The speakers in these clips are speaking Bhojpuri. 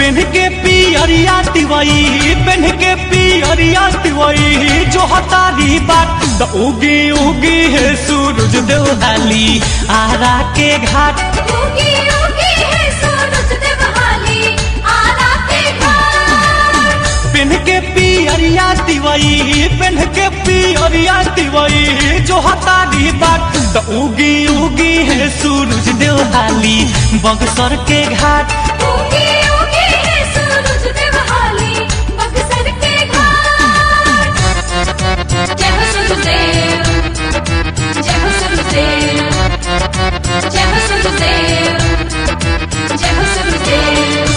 पेन के पियरिया तिवई पेन के पियरिया तिवई जो हतारी बाट द उगी उगी है सूरज देवहाली आरा के घाट उगी उगी है सूरज देवहाली आरा के घाट पेन के पियरिया तिवई पेन के पियरिया तिवई जो हतारी बाट द उगी उगी है सूरज देवहाली बगसर के घाट उगी उगी है सूरज देवहाली बक्सर के घाट जय हो सूरजदेव जय हो सूरजदेव जय हो सूरजदेव जय हो सूरजदेव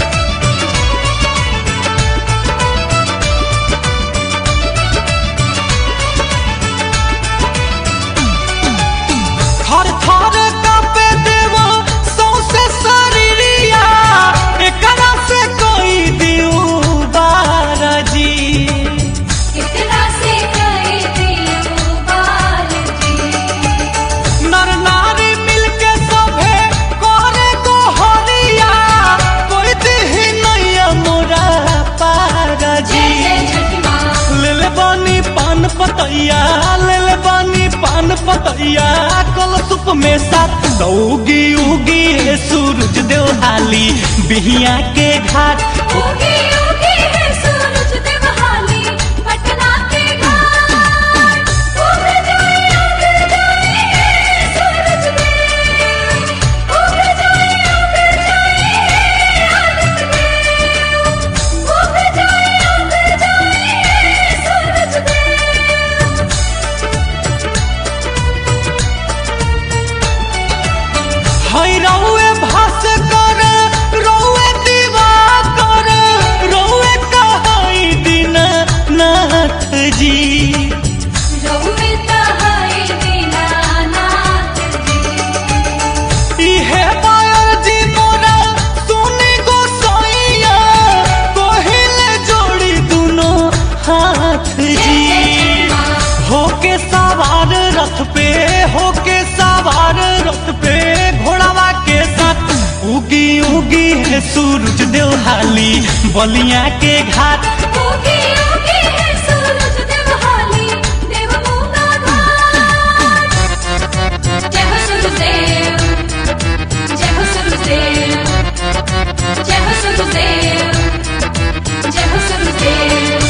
थर थर कापे देवो सौसे शरीरिया एकरा से कोई दियो बारजी कितना से कई दियो बालजी नर नारी मिलके सभे करे को हरिया कोई दिही नैया मोरा पारजी जय जय छठ माँ लेल बानी पान पतैया लेल बानी पान पतैया कल सुप में साथ दौगी उगी है सूरज देवहाली बिहिया के घाट उगी उगी है सूरज देवहाली पटना के घाट उग जाए उग जाए हे सूरज देव उग जाए उग जाए हे आदित्य देव उग जाए उग जाए हे सूरज देव हई रौए भास कर रौए दीवा कर रौए कहाई दिन नाथ जी रहुमिता है दीनानाथ जी इहे बायर जी मोरा सुनी गोसाइया कोहिले जोड़ी दुनो हाथ जी होके सवार रथ पे होके सवार रथ पे घोड़ावा के साथ उगी उगी है सूरज देवहाली बलिया के घाट उगी उगी है सूरज देवहाली देवभूमा घाट जय हो सूरजदेव जय हो सूरजदेव जय हो सूरजदेव जय हो सूरजदेव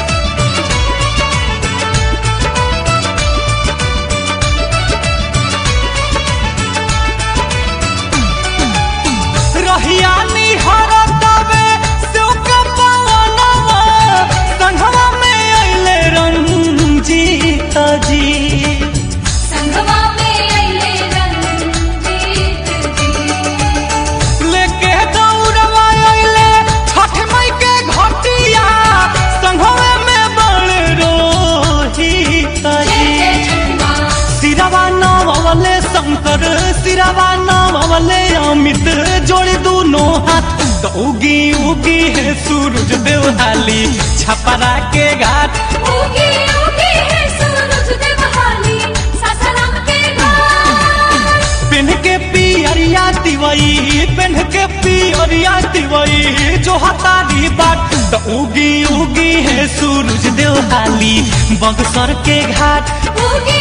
रहिया निहर तबे सेवका पवनवा संघवा में अइले रंजीत जी संगवा में अइले रंजीत जी लेके दौड़वा अइले छठ मई के घटिया संघवा में बड़ रोहित जय जय जी छठ माँ सिरवा नवले शंकर सिरवा नवले अमित जोड़ी दोनों हाथ तो उगी उगी है सूरज देवहाली छपरा के घाट उगी उगी है सूरज देवहाली सासाराम के घाट पेन के पियरिया तिवई पेन के पियरिया तिवई जो हतारी बाट तो उगी उगी है सूरज देवहाली बगसर के घाट उगी